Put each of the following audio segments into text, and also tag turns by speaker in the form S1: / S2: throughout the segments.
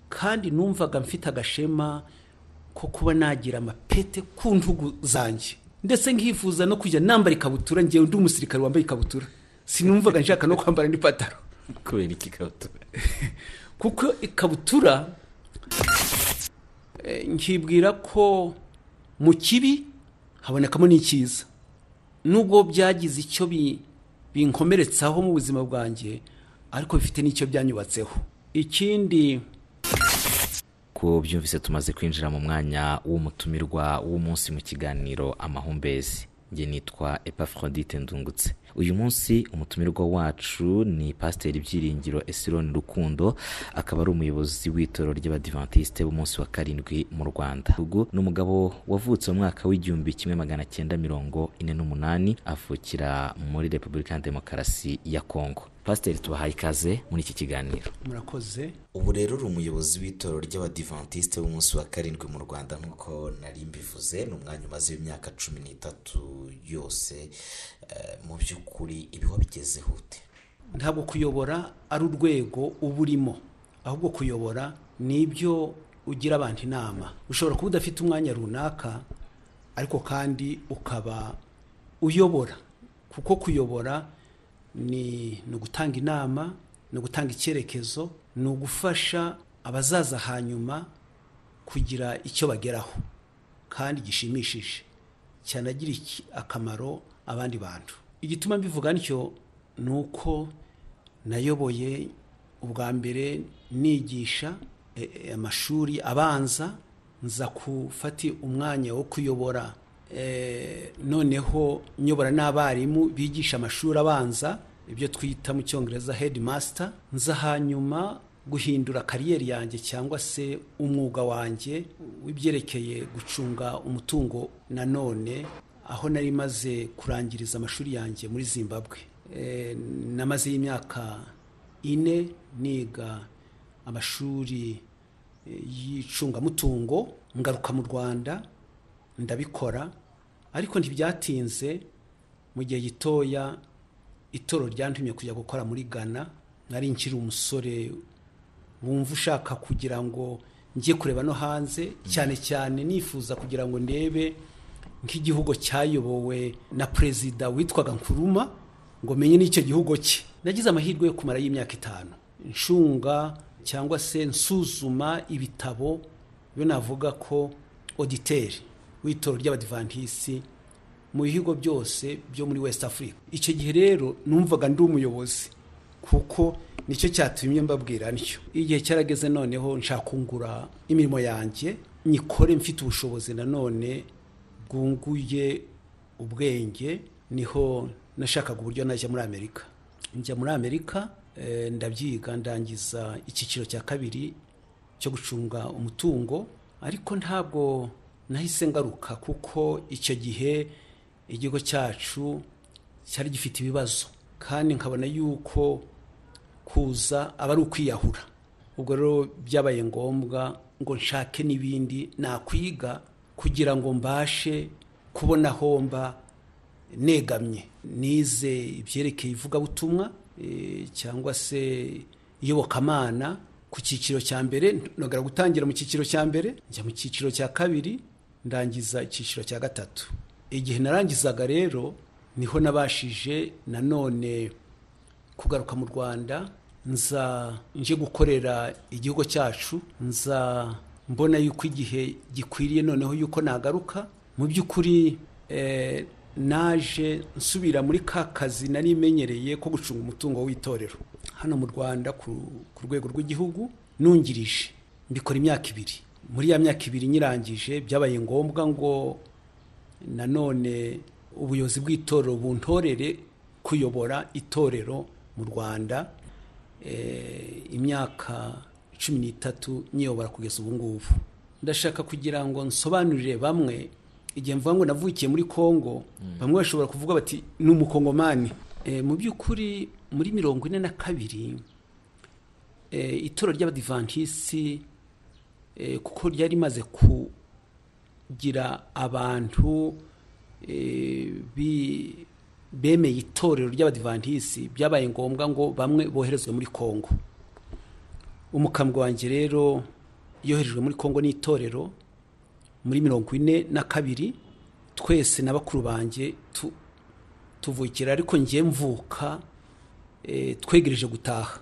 S1: kandi numvaga mfite agashema ko kuba nagira amapete ku ntugu zanjye ndetse nkifuza no kujya nambara ikabutura ngewe undi umusirikare wambaye ikabutura sinumvaga nshaka no kwambara n'ipantaro
S2: kubera iki ikabutura
S1: kuko ikabutura eh, nkibwira ko mu kibi habonekamo n'icyiza nubwo byagize icyo bi- binkomeretsaho mu buzima bwanjye ariko bifite n'icyo byanyubatseho ikindi
S2: ko byumvise tumaze kwinjira mu mwanya w'umutumirwa w'umunsi mu kiganiro amahumbezi njye nitwa epaforodite ndungutse uyu munsi umutumirwa wacu ni pasiteri byiringiro esironi rukundo akaba ari umuyobozi w'itorero ry'abadivantisite b'umunsi wa karindwi mu rwanda ubu ni umugabo wavutse mu mwaka w'igihumbi kimwe magana cyenda mirongo ine n'umunani avukira muri repubulika ya demokarasi ya kongo pasiteri tubahaye ikaze muri iki kiganiro
S1: murakoze
S3: ubu rero uri umuyobozi w'itorero ry'abadivantisite b'umunsi wa karindwi mu rwanda nk'uko nari mbivuze ni umwanya umaze imyaka cumi n'itatu yose eh, mu by'ukuri ibiba bigezeho ute
S1: ntabwo kuyobora ari urwego uba urimo ahubwo kuyobora ni ibyo ugira abantu inama ushobora kuba udafite umwanya runaka ariko kandi ukaba uyobora kuko kuyobora ni ni ugutanga inama ni ugutanga icyerekezo ni ugufasha abazaza hanyuma kugira icyo bageraho kandi gishimishije cyanagira iki- akamaro abandi bantu igituma mbivuga ntyo ni uko nayoboye ubwa mbere nigisha e, e, amashuri abanza nza gufata umwanya wo kuyobora e, noneho nyobora n'abarimu bigisha amashuri abanza ibyo twita mu cyongereza headmaster nza hanyuma guhindura kariyeri yanjye cyangwa se umwuga wanjye w'ibyerekeye gucunga umutungo nanone aho nari maze kurangiriza amashuri yanjye muri zimbabwe Eh, namaze y'imyaka ine niga amashuri eh, y'icungamutungo ngaruka mu rwanda ndabikora ariko ntibyatinze mu gihe gitoya itorero ryantumye kujya gukora muri ghana nari nkiri umusore wumva ushaka kugira ngo njye kureba no hanze cyane cyane nifuza kugira ngo ndebe nk'igihugu cyayobowe na perezida witwaga nkuruma ngo menye n'icyo gihugu cye nagize amahirwe yo kumara y'imyaka itanu nshunga cyangwa se nsuzuma ibitabo iyo navuga ko oditeri w'itorero ry'abadivantisiti mu bihugu byose byo muri west africa icyo gihe rero numvaga ndi umuyobozi kuko nicyo cyatumye mbabwira ntyo igihe cyarageze noneho nshaka kungura imirimo yanjye nyikore mfite ubushobozi nanone bwunguye ubwenge niho nashakaga uburyo najya muri amerika njya muri amerika eh, ndabyiga ndangiza icyiciro cya kabiri cyo gucunga umutungo ariko ntabwo nahise ngaruka kuko icyo gihe igihugu cyacu cyari gifite ibibazo kandi nkabona yuko kuza aba ari ukwiyahura ubwo rero byabaye ngombwa ngo nshake n'ibindi nakwiga kugira ngo mbashe kubona aho mba negamye nize ibyerekeye ivugabutumwa eh, cyangwa se iyobokamana ku cyiciro cya mbere nogera gutangira mu cyiciro cya mbere njya mu cyiciro cya kabiri ndangiza icyiciro cya gatatu igihe narangizaga rero niho nabashije nanone kugaruka mu rwanda nza nje gukorera igihugu cyacu nza mbona yuko igihe gikwiriye noneho yuko nagaruka mu by'ukuri eh, naje nsubira muri ka kazi nari menyereye ko gucunga umutungo w'itorero hano mu rwanda ku ku rwego rw'igihugu nungirije mbikora imyaka ibiri muri ya myaka ibiri nyirangije byabaye ngombwa ngo nanone ubuyobozi bw'itorero buntorere kuyobora itorero mu rwanda eh, imyaka cumi n'itatu nyiyobora kugeza ubu ngubu ndashaka kugira ngo nsobanurire bamwe igihe mvuga ngo navukiye muri kongo bamwe bashobora kuvuga bati ni umukongomani Eh, mu by'ukuri muri mirongo ine na kabiri eh, itorero ry'abadivantisiti eh, kuko ryari rimaze kugira abantu eh, bi- bemeye itorero ry'abadivantisi byabaye ngombwa ngo bamwe boherezwe muri kongo umukambwe wanjye rero yoherejwe muri kongo n'itorero muri mirongo ine na kabiri twese na bakuru banjye tuvukira ariko ngiye mvuka twegereje gutaha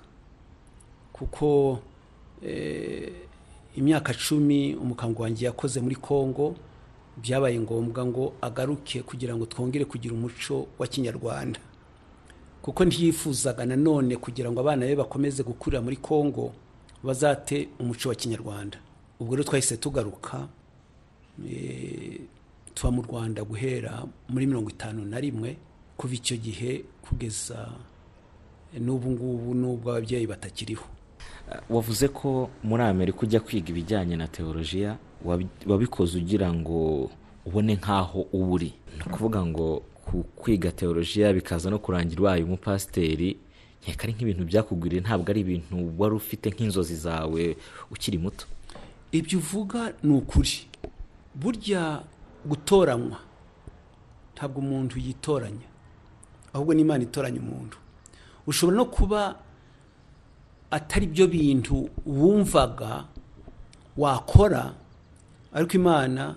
S1: kuko imyaka cumi umukambwe wanjye yakoze muri kongo byabaye ngombwa ngo agaruke kugira ngo twongere kugira umuco wa kinyarwanda kuko ntiyifuzaga nanone kugira ngo abana be bakomeze gukurira muri kongo bazate umuco wa kinyarwanda ubwo rero twahise tugaruka tuba mu rwanda guhera muri mirongo itanu na rimwe kuva icyo gihe kugeza n'ubu ngubu n'ubwo ababyeyi batakiriho
S2: wavuze ko muri amerika ujya kwiga ibijyanye na teolojiya wabikoze ugira ngo ubone nk'aho uba uri ni ukuvuga ngo kwiga teolojiya bikaza no kurangira ubaye umupasiteri nkeka ari nk'ibintu byakugwiriye ntabwo ari ibintu wari ufite nk'inzozi zawe ukiri muto
S1: ibyo uvuga ni ukuri burya gutoranywa ntabwo umuntu yitoranya ahubwo n'imana itoranya umuntu ushobora no kuba atari byo bintu wumvaga wakora ariko imana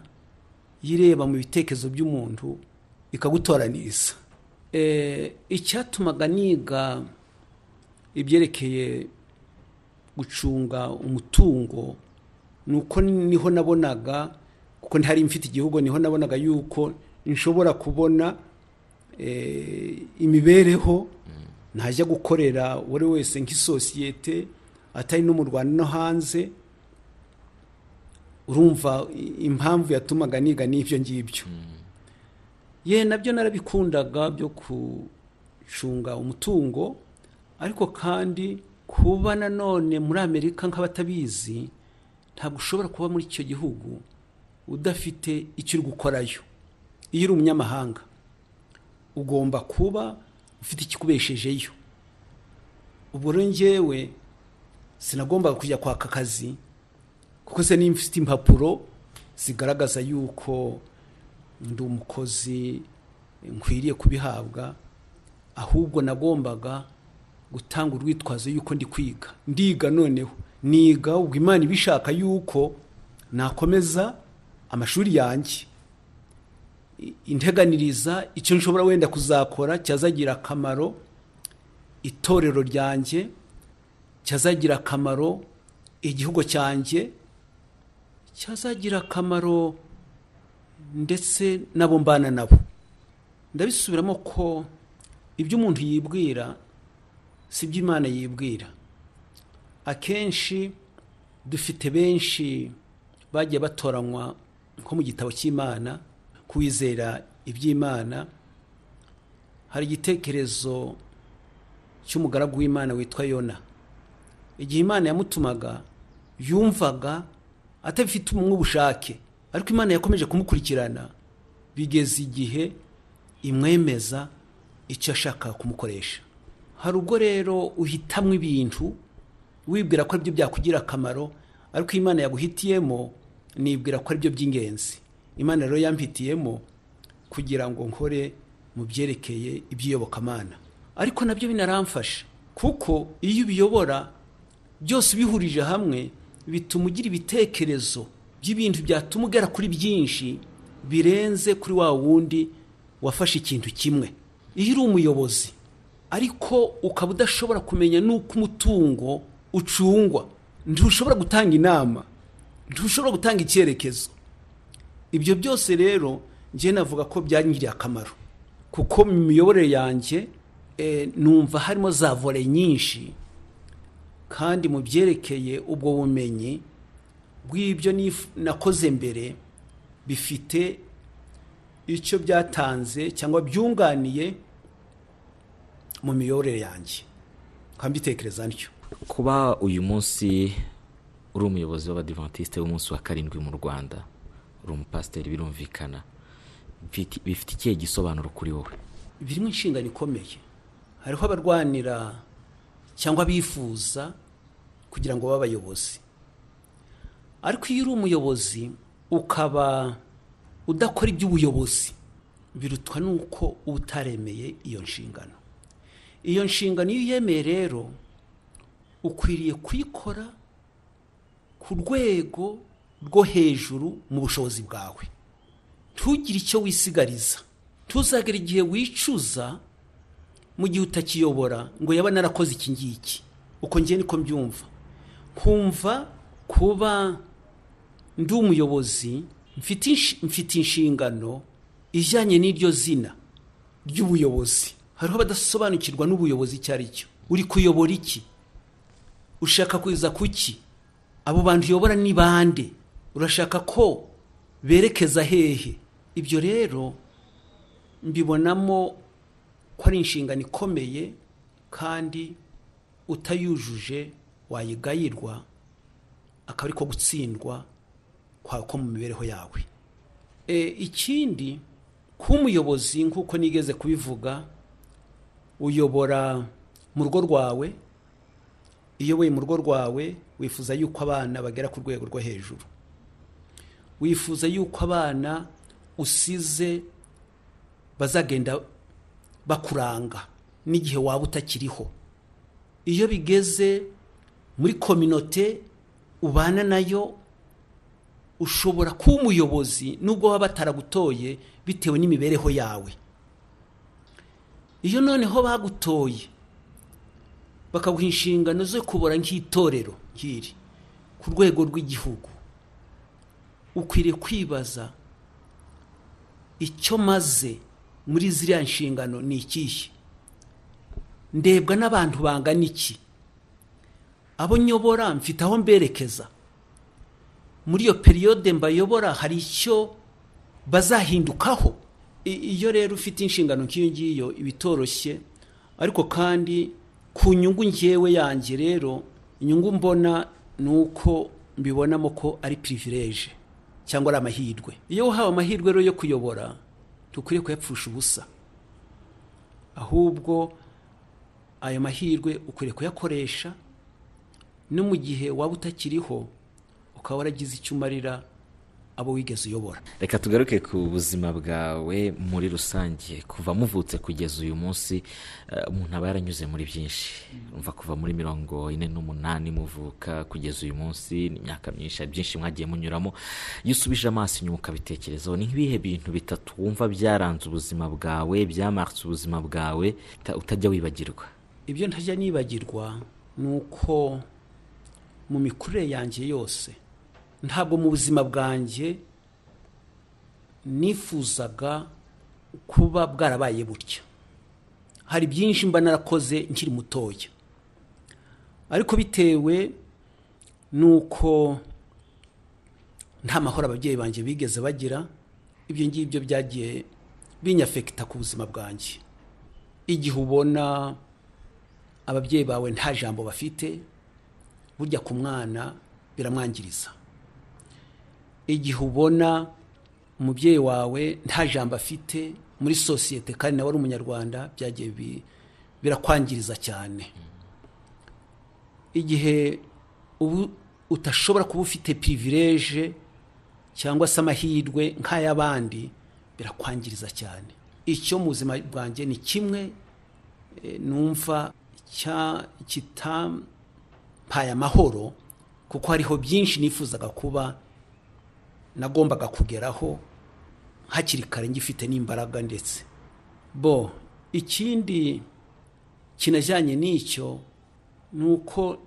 S1: yireba mu bitekerezo by'umuntu ikagutoraniriza icyatumaga niga ibyerekeye gucunga umutungo ni uko niho nabonaga kuko ntihari mfite igihugu niho nabonaga yuko nshobora kubona imibereho ntajya gukorera uwo ari wese nk'isosiyete atari no mu rwanda no hanze urumva impamvu yatumaga niga n'ibyo ngibyo ye nabyo narabikundaga byo gucunga umutungo ariko kandi kuba nanone muri amerika nk'abatabizi ntabwo ushobora kuba muri icyo gihugu udafite icyo uri gukorayo iyo uri umunyamahanga ugomba kuba ufite ikikubeshejeyo ubwo rero ngewe sinagombaga kujya kwaka akazi kuko se niba mfite impapuro zigaragaza yuko ndi umukozi nkwiriye kubihabwa ahubwo nagombaga gutanga urwitwazo yuko ndi kwiga ndiga noneho niga ubwo imana ibishaka yuko nakomeza amashuri yanjye integaniriza icyo nshobora wenda kuzakora cyazagira akamaro itorero ryanjye cyazagira akamaro igihugu cyanjye cyazagira akamaro ndetse n'abo mbana nabo ndabisubiramo ko ibyo umuntu yibwira si byo imana yibwira akenshi dufite benshi bagiye batoranywa nko mu gitabo cy'imana kwizera iby'imana hari igitekerezo cy'umugaragu w'imana witwa yona igihe imana yamutumaga yumvaga atabifite umwubushake ariko imana yakomeje kumukurikirana bigeza igihe imwemeza icyo ashaka kumukoresha hari ubwo rero uhitamo ibintu wibwira ko aribyo byakugira akamaro ariko imana yaguhitiyemo nibwira ko aribyo by'ingenzi imana rero yampitiyemo kugira ngo nkore mu byerekeye iby'iyobokamana ariko nabyo binaramfasha kuko iyo ubiyobora byose ubihurije hamwe bituma ugira ibitekerezo by'ibintu byatuma ugera kuri byinshi birenze kuri wa wundi wafashe ikintu kimwe iyo uri umuyobozi ariko ukaba udashobora kumenya n'uko umutungo ucungwa ntushobora gutanga inama ntushobora gutanga icyerekezo ibyo byose rero njye navuga ko byangiriye akamaro kuko mu miyoborere yanjye numva harimo za vore nyinshi kandi mu byerekeye ubwo bumenyi bw'ibyo nakoze mbere bifite icyo byatanze cyangwa byunganiye mu miyoborere yanjye mbitekereza ntyo
S2: kuba uyu munsi uri umuyobozi w'abadivantisite w'umunsi wa karindwi mu rwanda uri umupasiteri birumvikana bifite ikihe gisobanuro kuri wowe
S1: birimo inshingano ikomeye hariho abarwanira cyangwa abifuza kugira ngo babe abayobozi ariko iyo uri umuyobozi ukaba udakora iby'ubuyobozi birutwa n'uko uba utaremeye iyo nshingano iyo nshingano iyo uyemeye rero ukwiriye kuyikora ku rwego rwo hejuru mu bushobozi bwawe ntugire icyo wisigariza ntuzagere igihe wicuza mu gihe utakiyobora ngo yaba narakoze iki ngiki uko ngiye niko mbyumva nkumva kuba ndi umuyobozi mfite inshi- mfite inshingano ijyanye n'iryo zina ry'ubuyobozi hariho abadasobanukirwa n'ubuyobozi icyo ari cyo uri kuyobora iki ushaka kuza kuki abo bantu uyobora ni bande urashaka ko berekeza hehe ibyo rero mbibonamo ko ari inshingano ikomeye kandi utayujuje wayigayirwa akaba ari ko gutsindwa kwa ko mu mibereho yawe E, ikindi kuba umuyobozi nk'uko nigeze kubivuga uyobora mu rugo rwawe iyo weye mu rugo rwawe wifuza yuko abana bagera ku rwego rwo hejuru wifuza yuko abana usize bazagenda bakuranga n'igihe waba utakiriho iyo bigeze muri kominote ubana nayo ushobora kuba umuyobozi nubwo waba bataragutoye bitewe n'imibereho yawe iyo noneho bagutoye bakaguha inshingano zo kubora nk'itorero nk'iri ku rwego rw'igihugu ukwiriye kwibaza icyo maze muri ziriya nshingano ni ikihe ndebwa n'abantu bangana iki abo nyobora mfite aho mberekeza muri iyo periyode mbayobora hari icyo bazahindukaho I- iyo rero ufite inshingano nk'iyo ngiyo iba itoroshye ariko kandi ku nyungu ngewe yanjye rero inyungu mbona ni uko mbibonamo ko ari pirivireje cyangwa ari amahirwe iyo uhawe amahirwe rero yo kuyobora ntukwiriye kuyapfusha ubusa ahubwo ayo mahirwe ukwiriye kuyakoresha no mu gihe waba utakiriho ukaba waragize icyo umarira abo wigeze uyobora
S2: reka tugaruke ku buzima bwawe muri rusange kuva muvutse kugeza uyu munsi eh, umuntu aba yaranyuze muri byinshi umva kuva muri mirongo ine n'umunani muvuka kugeza uyu munsi ni imyaka myinshi hari byinshi mwagiye munyuramo iyo usubije amaso inyuma ukabitekerezaho ni nk'ibihe bintu bitatu wumva byaranze ubuzima bwawe byamarutse ubuzima bwawe uta- utajya wibagirwa
S1: ibyo ntajya nibagirwa ni uko mu mikurire yanjye yose ntabwo mu buzima bwanjye nifuzaga kuba bwarabaye butya hari byinshi mba narakoze nkiri mutoya ariko bitewe n'uko nta mahoro ababyeyi banjye bigeze bagira ibyo ngibyo byagiye binyafekita ku buzima bwanjye igihe ubona ababyeyi bawe nta jambo bafite burya ku mwana biramwangiriza igihe ubona umubyeyi wawe nta jambo afite muri sosiyete kandi nawe ari umunyarwanda byagiye bi- birakwangiriza cyane igihe ubu utashobora kuba ufite pirivireje cyangwa se amahirwe nk'ay'abandi birakwangiriza cyane icyo mu buzima bwanjye ni kimwe eh, numva cya kitampaye amahoro kuko hariho byinshi nifuzaga kuba nagombaga kugeraho hakiri kare ngifite n'imbaraga ndetse bo ikindi kinajyanye n'icyo ni uko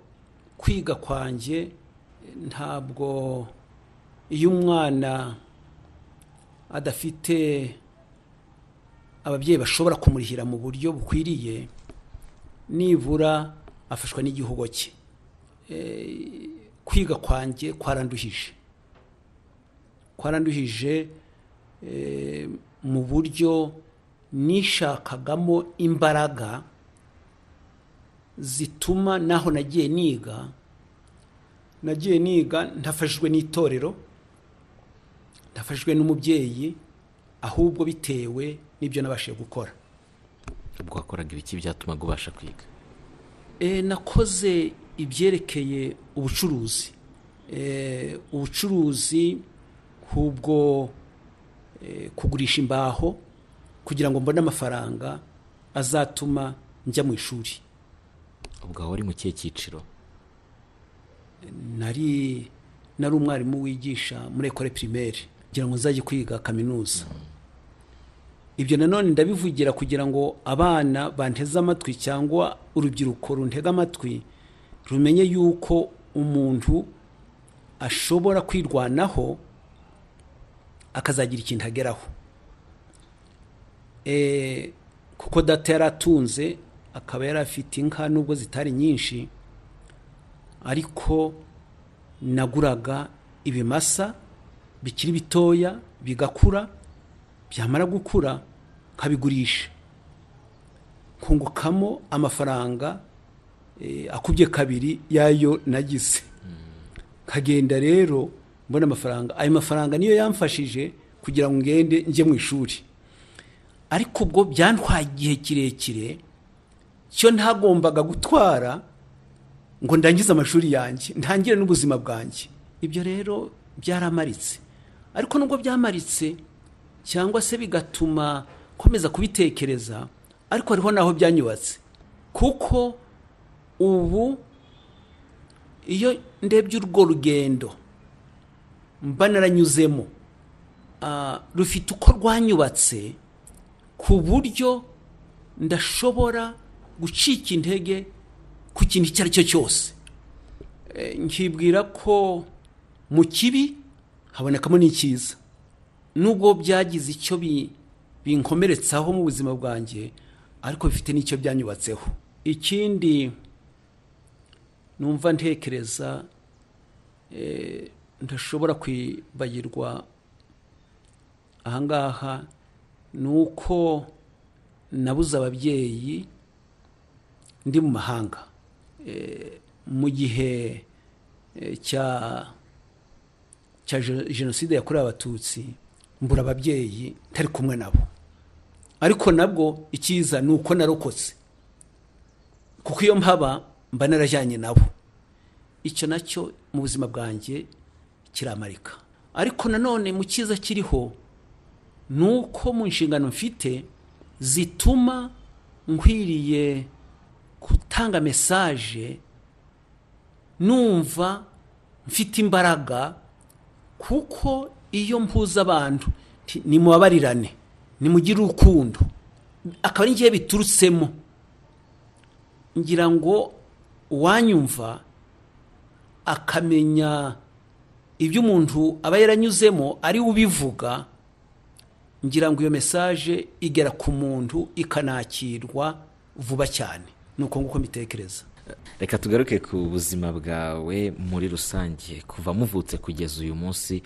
S1: kwiga kwanjye eh, ntabwo iyo umwana adafite ababyeyi bashobora kumurihira mu buryo bukwiriye nibura afashwa n'igihugu cye Eh, kwiga kwanjye kwaranduhije kwaranduhije eh, mu buryo nishakagamo imbaraga zituma naho nagiye niga nagiye niga ntafashijwe n'itorero ntafashijwe n'umubyeyi ahubwo bitewe n'ibyo nabashije gukora
S2: ubwo wakoraga ibiki byatumaga ubasha kwiga
S1: E, nakoze ibyerekeye ubucuruzi e, ubucuruzi nk'ubwo e, kugurisha imbaho kugira ngo mbone amafaranga azatuma njya mu ishuri
S2: ubwo wari mu kihe cyiciro
S1: nari nari umwarimu wigisha muri ekore pirimeri kugira ngo nzajye kwiga kaminuza ibyo nanone ndabivugira kugira ngo abana banteze amatwi cyangwa urubyiruko runtega amatwi rumenye yuko umuntu ashobora kwirwanaho akazagira ikintu ageraho kuko data yari atunze akaba yari afite inka nubwo zitari nyinshi ariko naguraga ibimasa bikiri bitoya bigakura byamara gukura nkabigurisha nkungukamo amafaranga akubye kabiri yayo nagize nkagenda rero mbona amafaranga ayo mafaranga niyo yamfashije kugira ngo ngende njye mu ishuri ariko ubwo byantwaye igihe kirekire cyo ntagombaga gutwara ngo ndangize amashuri yanjye ntangire n'ubuzima bwanjye ibyo rero byaramaritse ariko nubwo byamaritse cyangwa se bigatuma nkomeza kubitekereza ariko hariho n'aho byanyubatse kuko ubu iyo ndebye urwo rugendo mba naranyuzemo rufite uko rwanyubatse ku buryo ndashobora gucika intege ku kintu icyo ari cyo cyose nkibwira ko mu kibi habonekamo n'icyiza nubwo byagize icyo binkomeretsaho mu buzima bwanjye ariko bifite n'icyo byanyubatseho ikindi numva ntekereza ndashobora kwibagirwa ahangaha ni uko nabuze ababyeyi ndi mu mahanga mu gihe cya jenoside yakorewe abatutsi mbura ababyeyi ntari kumwe nabo ariko nabwo icyiza ni uko narokotse kuko iyo mpaba mba narajyanye nabo icyo nacyo mu buzima bwanjye kiramarika ariko nanone mu cyiza kiriho ni uko mu nshingano mfite zituma nkwiriye gutanga mesaje numva mfite imbaraga kuko iyo mpuza abantu nimubabarirane nimugire urukundo akaba ari ngiye biturutsemo ngira ngo uwanyumva akamenya ibyo umuntu aba yaranyuzemo ari ubivuga ngira ngo iyo mesaje igera ku muntu ikanakirwa vuba cyane ni uko nguko mbitekereza
S2: reka tugaruke ku buzima bwawe muri rusange kuva muvutse kugeza uyu munsi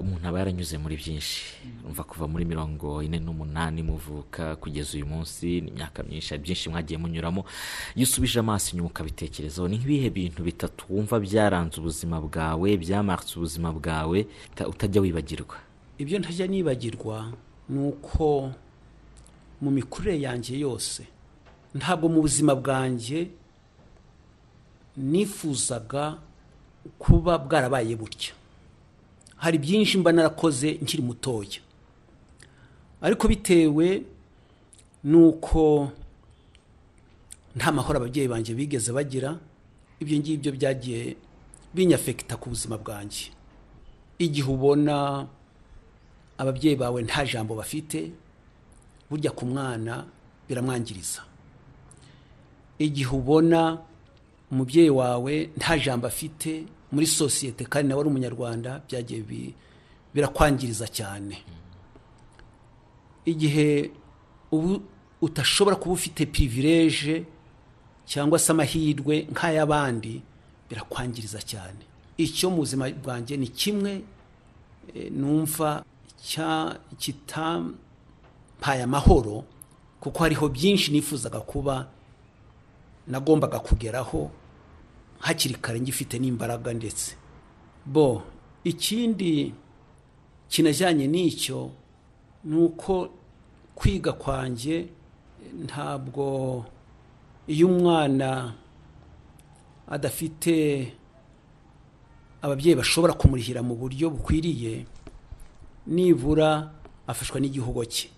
S2: umuntu aba yaranyuze muri byinshi umva kuva muri mirongo ine n'umunani muvuka kugeza uyu munsi ni imyaka myinshi hari byinshi mwagiye munyuramo iyo usubije amaso inyuma ukabitekerezaho ni nk'ibihe bintu bitatu wumva byaranze ubuzima bwawe byamarutse ubuzima bwawe utajya wibagirwa
S1: ibyo ntajya nibagirwa ni uko mu mikurire yanjye yose ntabwo mu buzima bwanjye nifuzaga kuba bwarabaye butya hari byinshi mba narakoze nkiri mutoya ariko bitewe n'uko nta mahoro ababyeyi banjye bigeze bagira ibyo ngibyo byagiye binyafekita ku buzima bwanjye igihe ubona ababyeyi bawe nta jambo bafite burya ku mwana biramwangiriza igihe ubona umubyeyi wawe nta jambo afite muri sosiyete kandi nawe ari umunyarwanda byagiye birakwangiriza cyane igihe ubu utashobora kuba ufite pirivireje cyangwa se amahirwe nk'ay'abandi birakwangiriza cyane icyo mu buzima bwanjye ni kimwe numva kitampaye amahoro kuko hariho byinshi nifuzaga kuba nagombaga kugeraho hakiri kare ngifite n'imbaraga ndetse bo ikindi kinajyanye n'icyo ni uko kwiga kwanjye ntabwo iyo umwana adafite ababyeyi bashobora kumurihira mu buryo bukwiriye nibura afashwa n'igihugu cye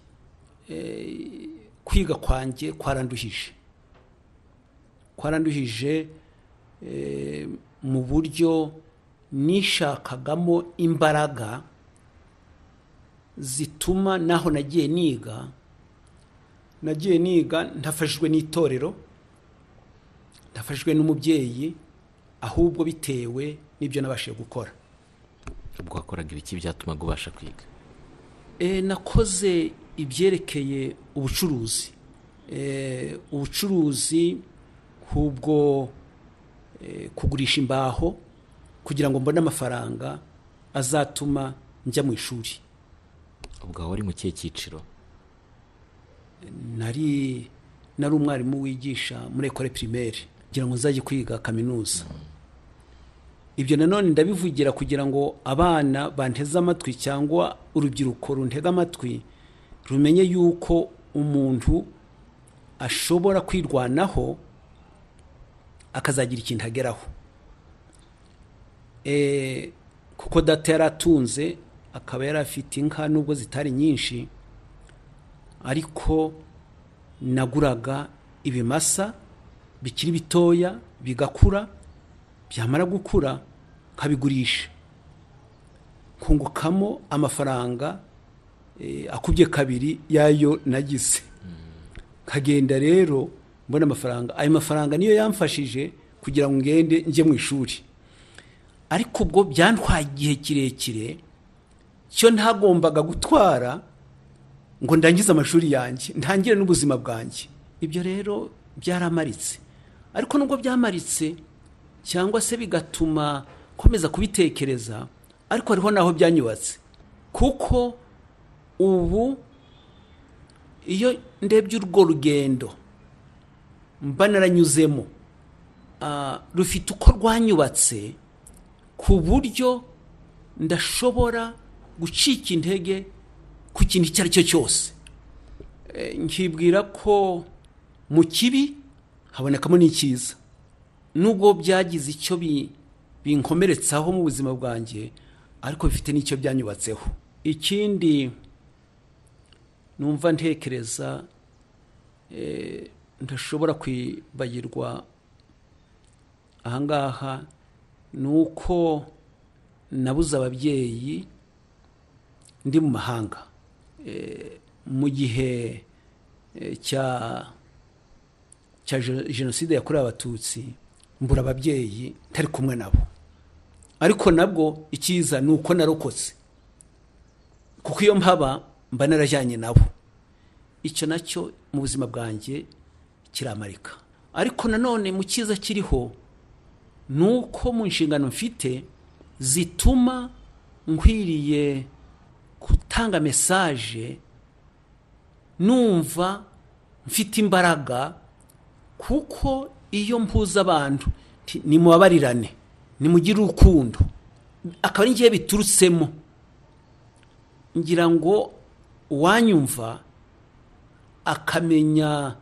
S1: kwiga kwanjye kwaranduhije kwaranduhije mu buryo nishakagamo imbaraga zituma naho nagiye niga nagiye niga ntafashijwe n'itorero ntafashijwe n'umubyeyi ahubwo bitewe n'ibyo nabashije gukora
S2: ubwo wakoraga ibiki byatumaga ubasha kwiga
S1: nakoze ibyerekeye ubucuruzi ubucuruzi nk'ubwo kugurisha imbaho kugira ngo mbone amafaranga azatuma njya mu ishuri
S2: ubwo wari mu kihe cyiciro
S1: nari nari umwarimu wigisha muri ekore pirimeri kugira ngo nzajye kwiga kaminuza ibyo nanone ndabivugira kugira ngo abana banteze amatwi cyangwa urubyiruko runtega amatwi rumenye yuko umuntu ashobora kwirwanaho akazagira ikintu ageraho kuko data yari atunze akaba yari afite inka nubwo zitari nyinshi ariko naguraga ibimasa bikiri bitoya bigakura byamara gukura nkabigurisha nkungukamo amafaranga akubye kabiri yayo nagize kagenda rero mbona amafaranga ayo mafaranga niyo yamfashije kugira ngo ngende njye mu ishuri ariko ubwo byantwaye igihe kirekire cyo ntagombaga gutwara ngo ndangize amashuri yanjye ntangire n'ubuzima bwanjye ibyo rero byaramaritse ariko nubwo byamaritse cyangwa se bigatuma nkomeza kubitekereza ariko hariho n'aho byanyubatse kuko ubu iyo ndebye urwo rugendo mba naranyuzemo rufite uko rwanyubatse ku buryo ndashobora gucika intege ku kintu icyo ari cyo cyose nkibwira ko mu kibi habonekamo n'icyiza nubwo byagize icyo binkomeretsaho mu buzima bwanjye ariko bifite n'icyo byanyubatseho ikindi numva ntekereza ntashobora kwibagirwa ahangaha ni uko nabuze ababyeyi ndi mu mahanga mu gihe cya cya jenoside yakorewe abatutsi mbura ababyeyi ntari kumwe nabo ariko nabwo icyiza ni uko narokotse kuko iyo mpaba mba narajyanye nabo icyo nacyo mu buzima bwanjye kiramarika ariko nanone mu cyiza kiriho ni uko mu nshingano mfite zituma nkwiriye gutanga mesaje numva mfite imbaraga kuko iyo mpuza abantu nimubabarirane nimugire urukundo akaba ari ngewe biturutsemo ngira ngo uwanyumva akamenya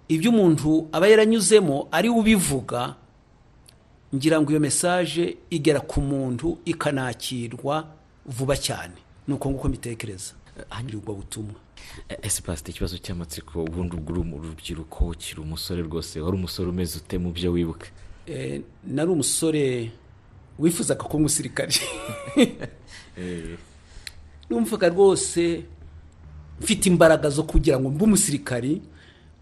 S1: ibyo umuntu aba yaranyuzemo ari ubivuga ngira ngo iyo mesaje igera ku muntu ikanakirwa vuba cyane ni uko nguko mbitekereza hanyura ubwo butumwa
S2: ese pasite ikibazo cy'amatsiko ubundi ubwo uri urubyiruko ukiri umusore rwose wari umusore umeze ute mu byo wibuka
S1: nari umusore wifuzaga kuba umusirikare numvaga rwose mfite imbaraga zo kugira ngo mbe umusirikari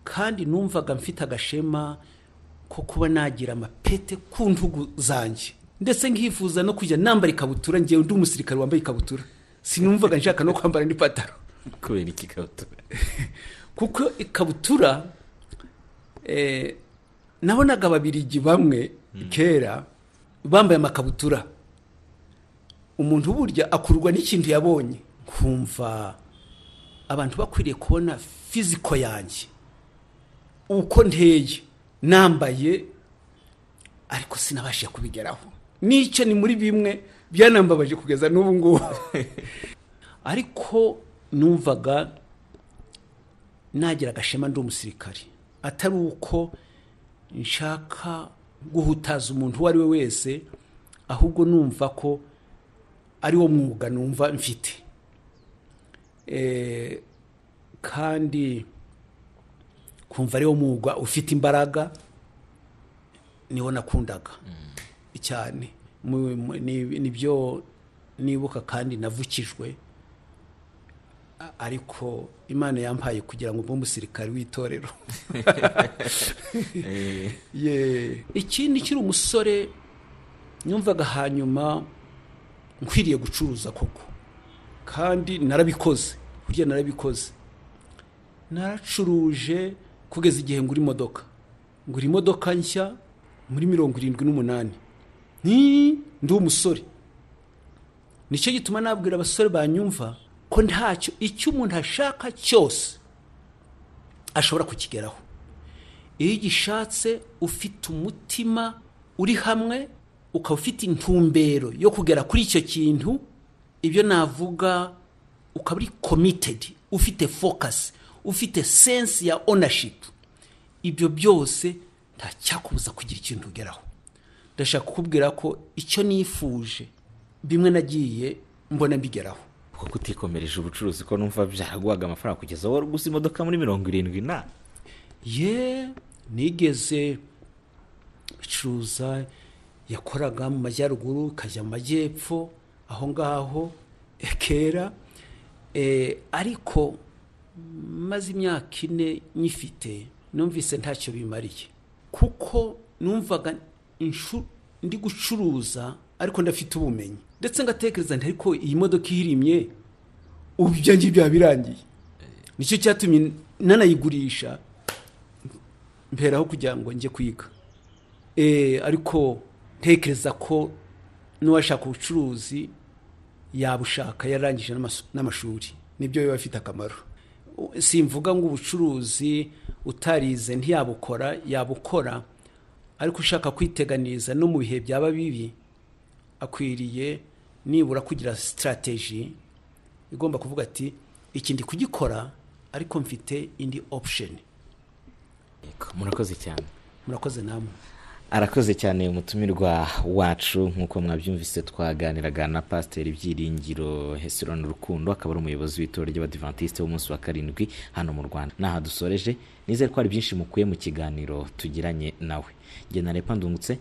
S1: kandi numvaga mfite agashema ko kuba nagira amapete ku ntugu zanjye ndetse nkifuza no kujya nambara ikabutura ngewe undi umusirikari wambaye ikabutura sinumvaga nshaka no kwambara n'ipantaro
S2: kubera iki ikabutura
S1: kuko ikabutura nabonaga ababirigi bamwe kera bambaye amakabutura umuntu burya akurwa n'ikintu yabonye kumva abantu bakwiriye kubona fiziko yanjye uko nteye nambaye ariko sinabashije kubigeraho n'icyo ni muri bimwe byanambabaje kugeza n'ubu ngubu ariko numvaga nagira agashema ndi umusirikari atari uko nshaka guhutaza umuntu uwo ari we wese ahubwo numva ko ari wo mwuga numva mfite kandi kumva ariwo mwuga ufite imbaraga niwo nakundaga cyane nibyo nibuka kandi navukijwe ariko imana yampaye kugira ngo mbe umusirikare w'itorero ikindi kiri umusore numvaga hanyuma nkwiriye gucuruza koko kandi narabikoze burya narabikoze naracuruje kugeza igihe ngura imodoka ngura imodoka nshya muri mirongo irindwi n'umunani ndi umusore nicyo gituma nabwira abasore banyumva ko ntacyo icyo umuntu ashaka cyose ashobora kukigeraho iyo ugishatse ufite umutima uri hamwe ukaba ufite intumbero yo kugera kuri icyo kintu ibyo navuga ukaba uri komitedi ufite fokasi ufite sensi ya onashipu ibyo byose ntacyakubuza kugira ikintu ugeraho ndashaka kukubwira ko icyo nifuje bimwe nagiye mbona mbigeraho
S2: kuko kutikomereje ubucuruzi ko numva byaraguhaga amafaranga kugeza wowe gusa imodoka muri mirongo irindwi na
S1: ye nigeze bicuruza yakoraga mu majyaruguru ikajya mu majyepfo aho ngaho kera ariko maze imyaka ine nyifite numvise ntacyo bimariye kuko numvaga ndi gucuruza ariko ndafite ubumenyi ndetse ngatekereza nti ariko iyi modoka ihirimye ubu ibyo ngibyo biba birangiye nicyo cyatumye nanayigurisha mberaho kugira ngo njye kwiga ariko ntekereza ko n'uwashaka ubucuruzi yabushaka yarangije n'amashuri nibyo biba bifite akamaro simvuga ngo ubucuruzi utarize ntiyabukora yabukora ariko ushaka kwiteganiza no mu bihe byaba bibi akwiriye nibura kugira sitarateji igomba kuvuga ati iki ndi kugikora ariko mfite indi opusheni
S2: murakoze cyane
S1: murakoze namwe
S2: arakoze cyane umutumirwa wacu nk'uko mwabyumvise twaganiraga na pasiteri byiringiro hesironi rukundo akaba ari umuyobozi w'itora ry'abadivantisite w'umunsi wa karindwi hano mu rwanda n'aha dusoreje nizere ko hari byinshi mukuye mu kiganiro tugiranye nawe ngena ndungutse